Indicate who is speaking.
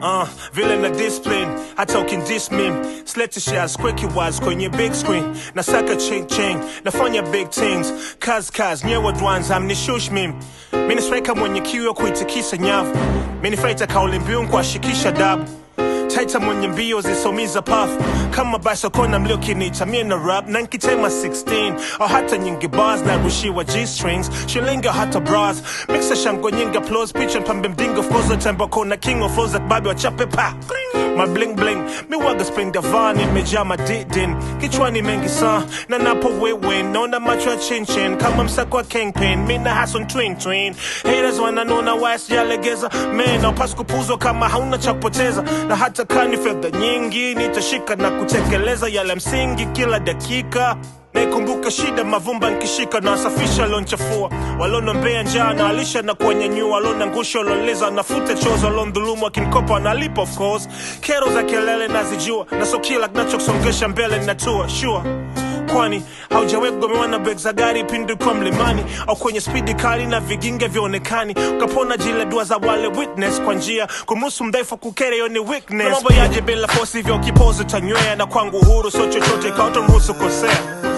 Speaker 1: uh, vile na discipline hata ukindis mim slete shares quicky wise kwenye big screen nasaka ching ching nafanya big things kaz kaz nyewe dwans amnishush mim mini striker mwenye kiu ya kuitikisa nyavu mini fighter kauli mbiu kuashikisha dabu taita mwenye mbio zisomiza pafu kama basokona mliokinita mie na rap na nkitema 16 au hata nyingi bars na rushiwa g-strings shilingi au hata bras mixa shango nyingi applause picha mpambe mdingo fozo tembo kona king of flows babi wachape pa my bling bling mi waga spring davani imejaa madidin kichwani mengi saa na napo wewe naona macho ya chinchin kama msako wa kingpin mi na hason twin twin haters wananona west jalegeza men aupas kupuzwa kama hauna cha kupoteza na hata kani fedha nyingi nitashika na kutekeleza yale msingi kila dakika naikumbuka shida mavumba nkishika na wasafisha lonchafua walonombea njaa na alisha na kuwanyanyua walona ngusha waloleza nafuta chozo walondhulumu akinkopa wanalipa of course kero za kelele nazijua na so kila kinachosongesha mbele natua sure kwani haujawahi kugomewa na beg za gari pindi kwa mlimani au kwenye spidi kali na viginge vionekani ukapona jile dua za wale witness kwa njia kumuhusu mdhaifu kukere yo ni weakness mambo yaje bila fosi vya ukipozi tanywea na kwangu uhuru sio chochote kautomruhusu kosea